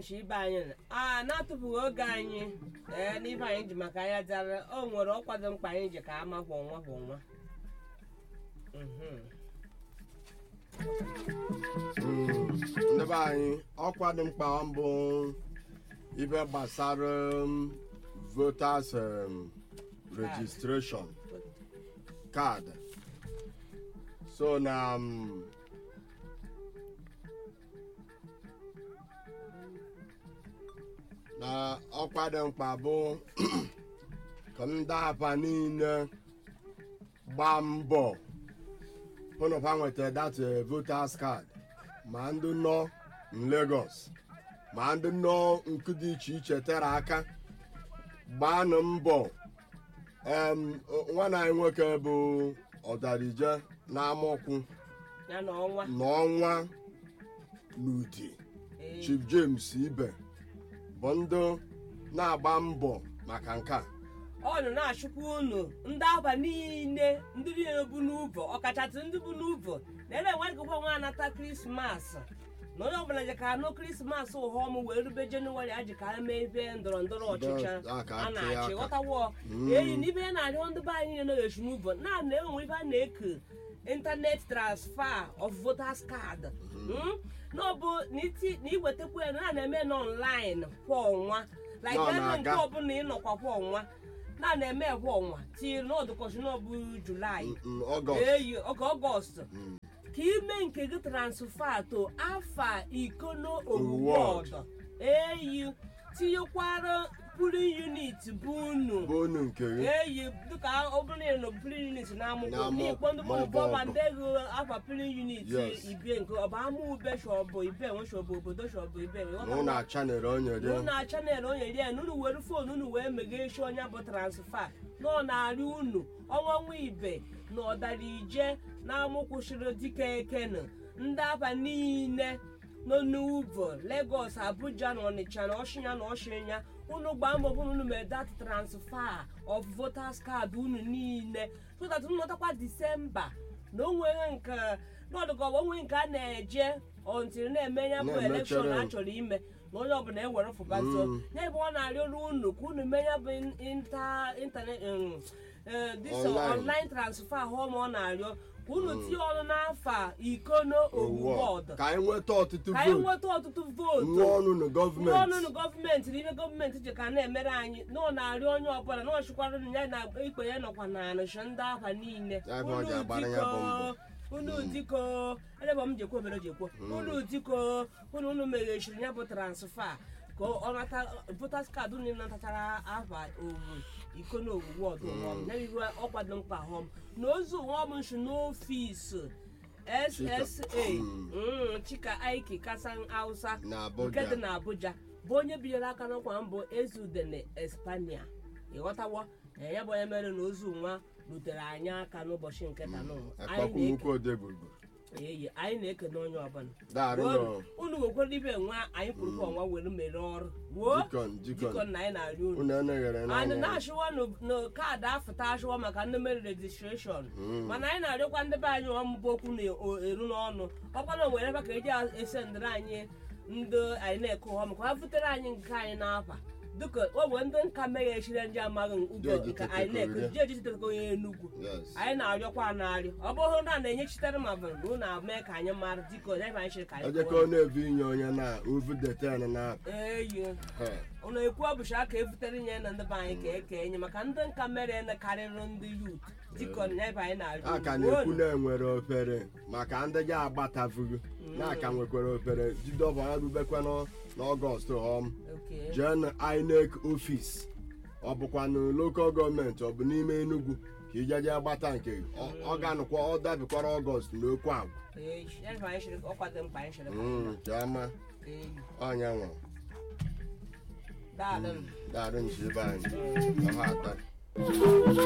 nshi ibe anyị a na-atụfughị oge anyị ee n'ibe anyị ji maka ya dara o nwere ọkwado mkpa anyị ji ka ama kwa ọnwa kwa ọnwa Mhm. ndị be anyị ọkwa dị mkpa mbụ ibe gbasara um, voters um, registration card so na um, na ọkwa dị mkpa bụ ka ndị apa niile gbaa mbọ hụ na ha nweta that eh, voters card ma ndị nọ n Lagos ma ndị nọ nkụ dị iche iche tere aka gbaanụ mbọ em, o- nwanne anyị nwoke bụ ọdarije n'amaokwu ya na ọnwa n'ọnwa n'udi Ee. Chief James Ibe bụ ndị na-agba mbọ maka nke a ọ nọ na-achụkwa unu ndị aba niile ndị niile bụ n'ụbọ ọkachasị ndị bụ n'ụbọ na-ere enweghịkwa nwa anata krismas na onye ọbụla ji ka anụ krismas ụhọm wee rube jenụwarị a ji ka ha mee ebe ndọrọ ndọrọ ọchịchị Ndọrọ- a ka a atụ ya na-achị aka. ghọtawo Mm. eyi n'ibe ya na-arịọ ndị be anyị niile nọghechi n'ụbọ na-ana enwe ibe a na-eke internet transfer of voters card Mm? na ọ bụ na iti- na iwetakwa ya na a na-eme na online kwa ọnwa like Nọ ebe na-aga. nke ọbụla ịnọkwa kwa ọnwa na na-eme kwa ọnwa tiri n'ọdụkọchị n'ọbụ julaị Mm, Ọgọst eyi oge ọgọst ka ime nke gị transfa to afa ikono Award. owuwọd eyi tinyekwara pulin unit bụ unu bụ unu nke gị eyi dịka ọ bụrụ na ị nọ pulin unit na-amụkwụ Na-amụ- n'ikpo ndị ma ọ bụ bọba ọgụ. ndị ego afa pulin unit Yes. ibie nke ọ bụ ama ube shọbụ ibe nwe shọbụ obodo shọbụ ibe na ụlọ achanere onye dị unu na chanel onye rie na unu were foonu unu wee meghee isi onye bụ transfa na ọ na-arị unu ọnwa nwa ibe na ọdara ije na amụkwụsịrị dike ekene ndị aba niile nọ n'uvo Lagos Abuja na Ọnịcha na Ọshịnya na Ọshịnya unu gbaa mbọ hụ na unu mee dat transfer of voters card unu niile so that unu nọtakwa Disemba na onweghị nke n'ọdụka onwe nke a na-eje ọntiri na-eme ya bụ Na-emechere. elekshọn a chọrọ ime na onye ọbụla ewere fụbazo Mm. ya ebe ọ na-arịọrụ unu ka unu mee ya bụ inta intanet um, eh, this Online. online transfer ahụ ma ọ na-arịọ ka unu tinye ọnụ n'afa ikono owu bọọdụ ka anyị nweta ọtụtụ ka anyị vootu nweta ọtụtụ vootu nwa ọnụ na ndị ọnụnụ gọọmenti gọọmenti na ibe gọọmenti ji ka na-emere anyị na ọ na-arịọ onye ọbụla na ọ chịkwara ya na ikpe ya nọkwa na anụchi ndị afa niile Ya ebe ọ ji agbara ya bụ mbọ. unu diko elebe m jekwo obere jekwo unu diko unu unu meghechiri ya bụ transfa ka ọ nata votas kaadị unu natachara afa owu iko na owuwe ọdụ ụhọm ya iru ọkwado mkpa họm na ozu ụhọm nshi n'ọfisi ssa mm, chika aiki kasan hausa na nke dị Abuja na abuja bụ onye binyere aka n'ọkwa mbụ ezudene espania ịghọtawo na ya bụ onye mere na ozu nwa rutere anyị aka n'ụbọchị nke taa n'ụwa akpọkwu nnukwu ode gburugburu eyi anyị na-ekene onye ọbụla daarụ nọ unu wekwara ibe nwa anyị kwuru ka ọnwa were mere ọrụ wuo jikọn jikọn jikọ na anyị na-arị unu unu eneghere anyị n'anya na-achịwa na kaadị afụta achịwa maka ndị mere rejistreshọn mana anyị na-arịọkwa ndị be anyị ọmụbụ okwu na-eru n'ọnụ ọkwa na nwere ebe ka eji ese ndịrị anyị ndị anyị na-eke ụha maka ha butere anyị nke anyị n'afa dịka o nwere ndị nka meghechiri ndị amaghị ugo Jeji nke anyị na-eke tetekọrọ jeji tetekọ onye enugwu yes anyị na-arịọkwa narị ọ bụrụ na a na-enyechitere ma bụ na ụnụ mee ka anyị mara dịka onye ebe anyị chịrị ka anyị ejekọ kwuo. na-ebu inye onye na ovu deten na eyi he ụnụ ekwu ọbụcha aka ebutere nye na ndị be anyị ka eke enye maka ndị nka mere na karịrị ndị yut dịka ya ebe anyị na-arịọ a ka unu. na-ekwu na enwere ofere maka ndị ga agbatavugo na aka nwekwara ofere jidọba ha rubekwa n'ọ- n'ọgọst họm Okay. jee na inec ọfis ọ bụkwanụ lokal gọọmenti ọ bụ n'ime enugwu ka ijeje agbata nke gị. Ọ- ọ ga-anụkwa ọ dabikwara ọgọst na okwu agwa Ee, ya ebe anyị chịrị ọ kwado mkpa anyị chịrị ka Mm, chiama Ee, ọnya nwa daalụ daarụ nchi ebe anyị ọha atọ